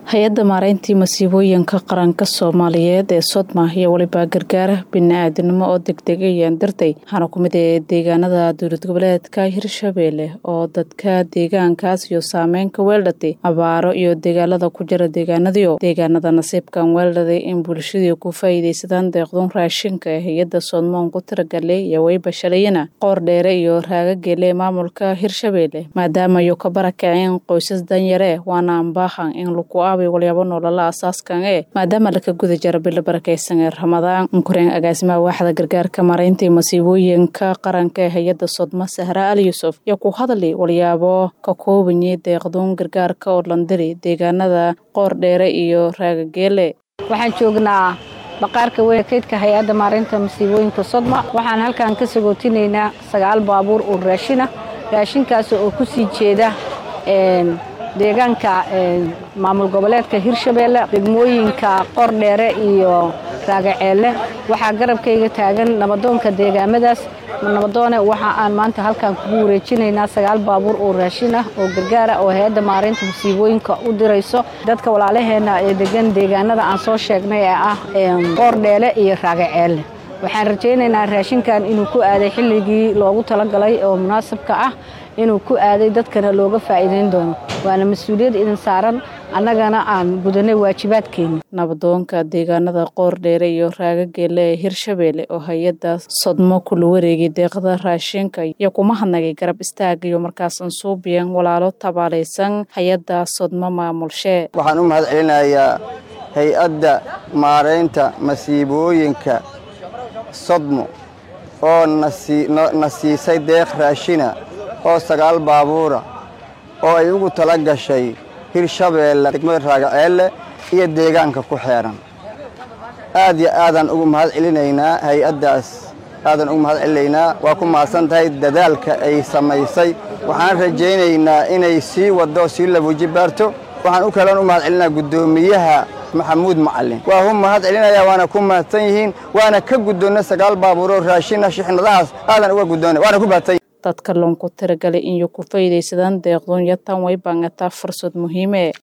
hay-adda maareyntii masiibooyinka qaranka soomaaliyeed ee sodma iyo weliba gargaara bini-aadinimo oo degdegayaan dartay waxaana ku mid ee deegaanada dowlad goboleedka hirshabeelle oo dadka deegaankaas iyo saameynka weeldhatay abaaro iyo dagaalada ku jira deegaanadiio deegaanada nasiibkan weeldhaday in bulshadii ku faa'iidaysadaan deeqduun raashinka ee hay-adda soodmoon ku tiragalay iyo weyba shalayana qoor dheere iyo raagageele maamulka hirshabeelle maadaama iyo ka barakaceen qoysas danyare waana ambaahan in lagu walyaabo nolola asaaskan ee maadaama laka guda jaro bilo barakaysan ee ramadaan unkureen agaasimaha waaxda gargaarka mareyntii masiibooyinka qaranka ee hay-adda sodma sahra ali yuusuf iyo ku hadali walyaabo ka koobanyay deeqduun gargaarka oo landiri deegaanada qoor dheere iyo raagageele waxaan joognaa baqaarka weyn kaydka hay-adda maareynta masiibooyinka sodma waxaan halkan ka sagootinaynaa sagaal baabuur oo raashina raashinkaas oo ku sii jeeda deegaanka maamul goboleedka hirshabeelle degmooyinka qordheere iyo raagaceelle waxaa garabkayga taagan nabadoonka deegaamadaas nabadoone waxa aan maanta halkan kugu wareejinaynaa sagaal baabuur oo raashin ah oo gargaara oo hay-adda maareynta masiibooyinka u dirayso dadka walaalaheena ee degan deegaanada aan soo sheegnay ee ah qoordheele iyo raagaceelle waxaan rajaynaynaa raashinkan inuu ku aaday xilligii loogu talagalay oo munaasabka ah inuu ku aaday dadkana looga faa'iidayn doono waana mas-uuliyad idin saaran annagana aan gudanay waajibaadkeeni nabadoonka deegaanada qoor dheere iyo raagageele ee hirshabeelle oo hay-adda sodmo kula wareegay deeqda raashinka iyo kuma hadnagay garab istaag iyo markaasan suubiyan walaalo tabaalaysan hay-adda sodmo maamulshee waxaan u mahad celinayaa hay-adda maaraynta masiibooyinka sodmo oo na siisay deeq raashina oo sagaal baabuura oo ay ugu tala gashay hirshabeelle degmada raagaceelle iyo deegaanka ku xeeran aad iyo aadaan ugu mahad celinaynaa hay-addaas aadaan ugu mahad celinaynaa waa ku mahadsan tahay dadaalka ay samaysay waxaan rajaynaynaa inay sii waddo sii labuji baarto waxaan u kaloon u mahad celinaa guddoomiyaha maxamuud macalin waa hu mahad celinaya waana ku mahadsan yihiin waana ka guddoonna sagaal baabuuroo raashina shixnadahaas aadan uga guddoona waana ku mahadsan dadka loonku tiragalay inyo ku faa'iidaysadaan deeqduun yatan way baangataa fursad muhiime